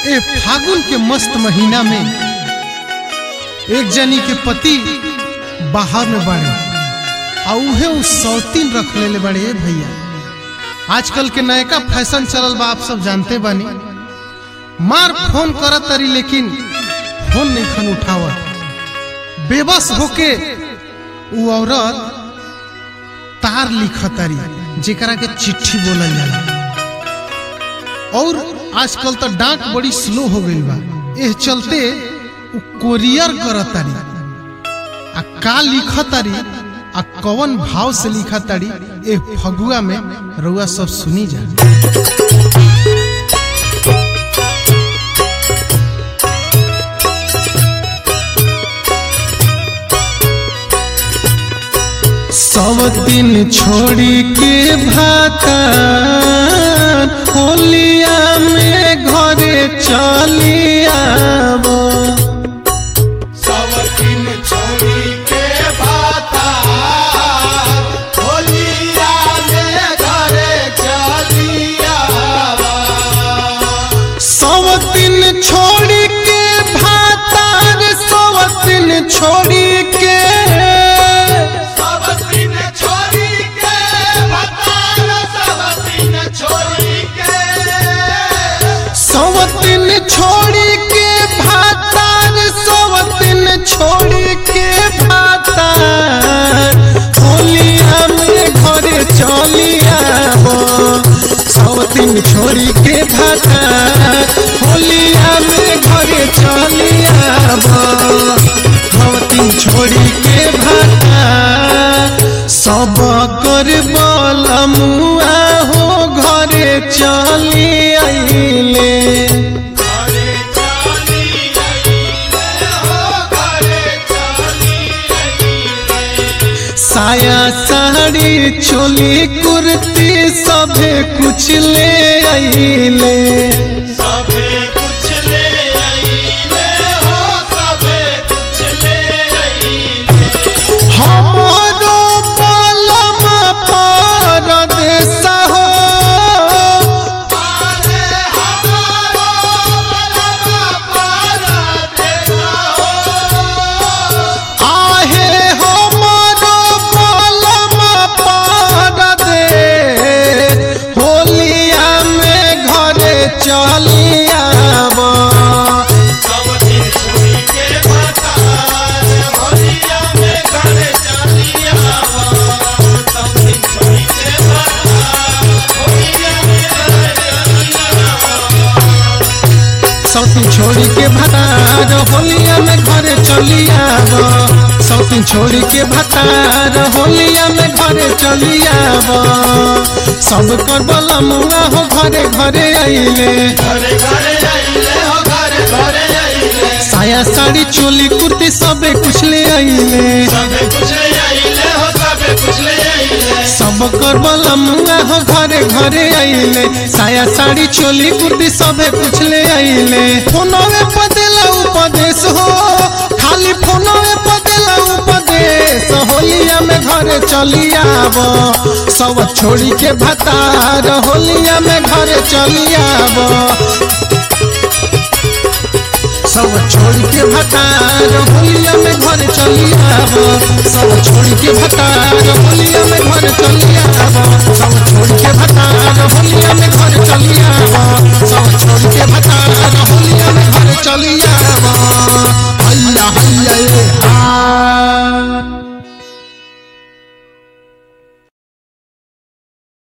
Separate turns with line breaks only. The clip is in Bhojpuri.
ए फागुन के मस्त महीना में एक जनी के पति बाहर में बाड़े आ उहे उ सौतीन रख लेले बाड़े ए भैया आजकल के नयका फैशन चलल बा आप सब जानते बानी मार फोन करत तरी लेकिन फोन नहीं खन उठावत बेबस होके उ औरत तार लिखत तारी जेकरा के चिट्ठी बोलल जाला और आजकल तो डाक बड़ी स्लो हो गई बा एह चलते उ कोरियर करत तारी आ का लिखत तारी आ कवन भाव से लिखत तारी ए फगुआ में रउआ सब सुनी जा सब दिन छोड़ी के भाता होलिया में घरे चली आबो
सब दिन छोड़ी के भाता होलिया में घरे चलिया
सब दिन छोड़ी के भाता रे सब दिन छोड़ी के
सब दिन छोड़ी के भाता सब दिन छोड़ी के
सब दिन छोड़ी के भाता रे सब दिन छोड़ी के भाता होलिया में घरे चली आबो सब दिन छोड़ी के भाता होलिया में घरे चली आबो सब दिन छोड़ी के भाता सब कर बल मुआ हो घरे चली आइले
घरे चली आइले हो घरे चली आइले
साया साड़ी चोली कुर्ती सभे कुछ ले आइले
सबे कुछ ले आइले हो सबे कुछ ले आइले
हमारो पलम परदेस हो
पारे हमारो बलमा पारा देना हो
आहे हमारो पलम परदेस होलिया में घरे चली आबो
सब दिन छोड़ी के बतार होलिया में घरे चलिया सब दिन छोड़ी के बतार होलिया में घरे चलिया
सौतीन छोड़ी के भतार होलिया में घरे चली आब सौतीन छोड़ी के भतार होलिया में घरे चली आब सब कर बलमुआ हो घरे घरे आइले
घरे घरे आइले हो घरे घरे आइले
साया साड़ी चोली कुर्ती सबे कुछ ले आइले
सबे कुछ ले आइले हो सबे कुछ ले आइले
सब कर बलमुआ हो घरे घरे आइले साया साड़ी चोली कुर्ती सबे कुछ ले आइले फोनवे पदेला उपदेश हो खाली फोनवे पदेला उपदेश होलिया में घरे चली आब सब छोड़ी के भतार होलिया में घरे चली आब सब छोड़ी के भतार होलिया में घरे चली आब सब छोड़ी के भतार होलिया